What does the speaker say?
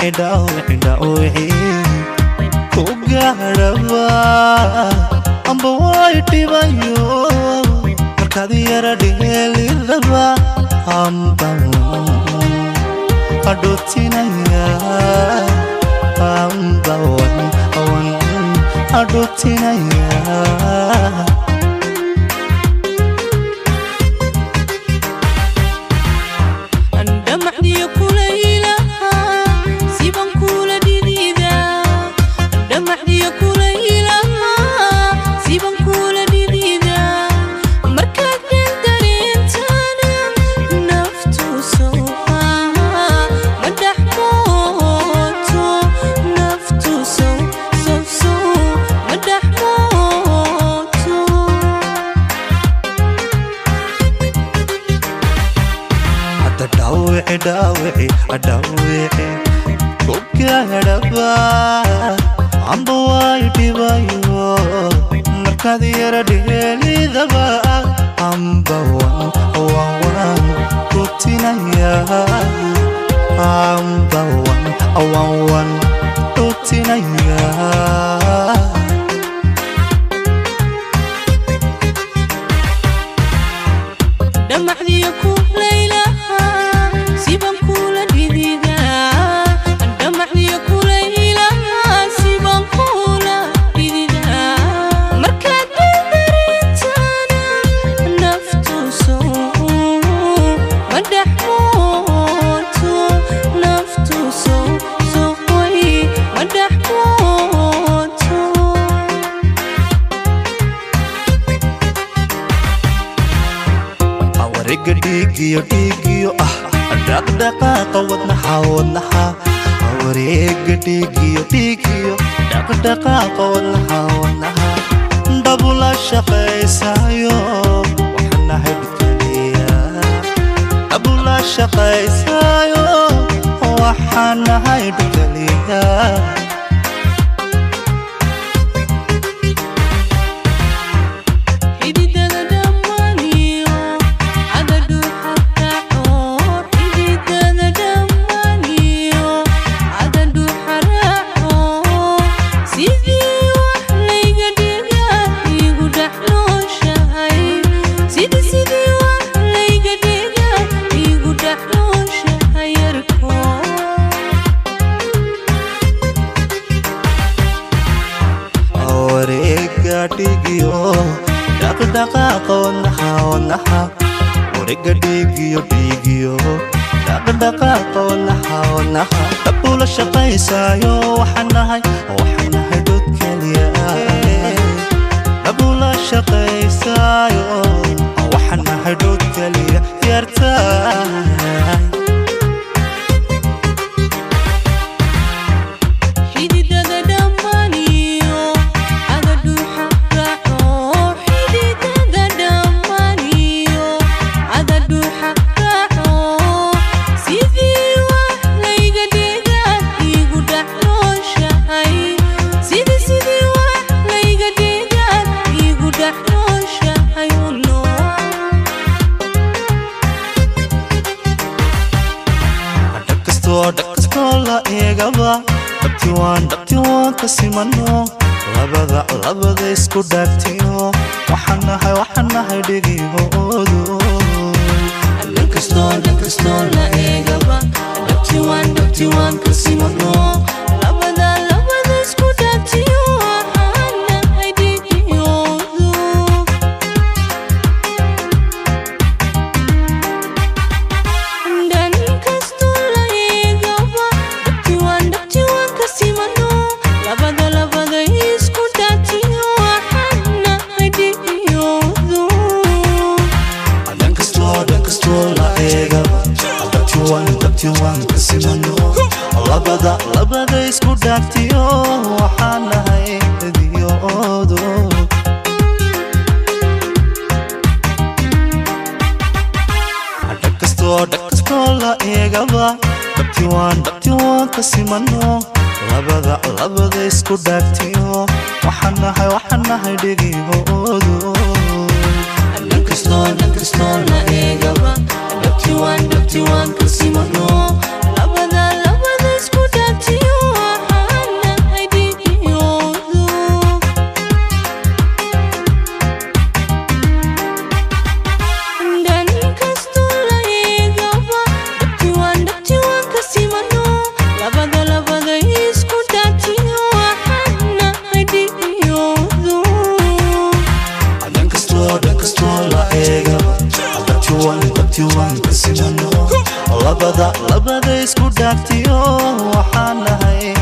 dhaawici dhaawici dhaawici ku gaadhaba amba way dhibayo markaad yara dheelidaba amba adhootinaya amba wan wan adhootinaya andhamacdiyo kulaylaha siban kula dhidida andhamacdiyo kulaylaha siban kula dhidida markaad dhan dareentana naftu sowha madax mooto naftu sow sow sow madax mooto hadda dhaawici dhaawici dhaawici ku gaadhaba amba way dhibayo markaad yara dheelidaba amba wan wan wan rutinaya amba wan wan wan rutinaya dhamacdiyo kulaylaha siban kula dhidida dhamacdiyo kulaylaha siban kula dhidida markaad dhandareentana naftu sow madax mooto naftu sow sow way madax mooto awariga dhiigiyo dhiigiyo ah dhaqdhaqaaqa wadnaha wadnaha awariga dhiigiyo dhiigiyo dhaqdhaqaaqa wadnaha wadnaha dabula shaqaysayo waxanahay dhukaliya dabula shaqaysayo waxanahay dhukaliya xididada dhammaaniyo cadadu xarkaco xididada dhammaaniyo cadadu xaraaco sidii wax layga dhiga igu dhexnooshahay sidii sidii wax layga dhiga igu dhexnooshahay yarko wareega dhigiyo dhaqdhaqaaqa wadnaha wadnaha wareega dhigiyo dhigiyo dhaqdhaqaaqa wadnaha wadnaha dabula shaqaysayo waxanahay waxanahay dhod keliya dabula shaqaysayo waxanahay dhod keliya yartahay xididada dhammaaniyo cadadu xaraaco xididada dhammaaniyo cadadu xaraaco sidii wax layga dhiga igu dhexnooshahay sidii sidii wax layga dhiga igu dhexnooshahay uno dhagkastoo dhagkastoo la eegaba dhabti waan dhabti waan ka simano labada labada isku dhaagtiyo waxaan nahay waxaan nahay dhegihoodu dhankastoo dhankastoo la eegaba dhabti waan dhabti waan ka simano labada labada isku dhaatiyo waxaan nahay dhigiyoodu dhan kastoo la eegaba dhabti waan dhabti waan ka simano labada labada isku dhaatiyo waxaan nahay dhigiyoodu dhankastoo dhankastoo la eegaba dhabti waan dhabti waan ka simano labada labada isku dhaagtiyo waxaan nahay dhegihoodu dhagkastoo dhagkastoo la eegaba dhabti waan dhabti waan ka simano labada labada isku dhaagtiyo waxaan nahay waxaan nahay dhegihoodu dhankastoo dhankastoo la eegaba dhabti waan dhabti waan ka simano labada labada isku dhaatiyo labada labada isku dhaagtiyo waxaan nahay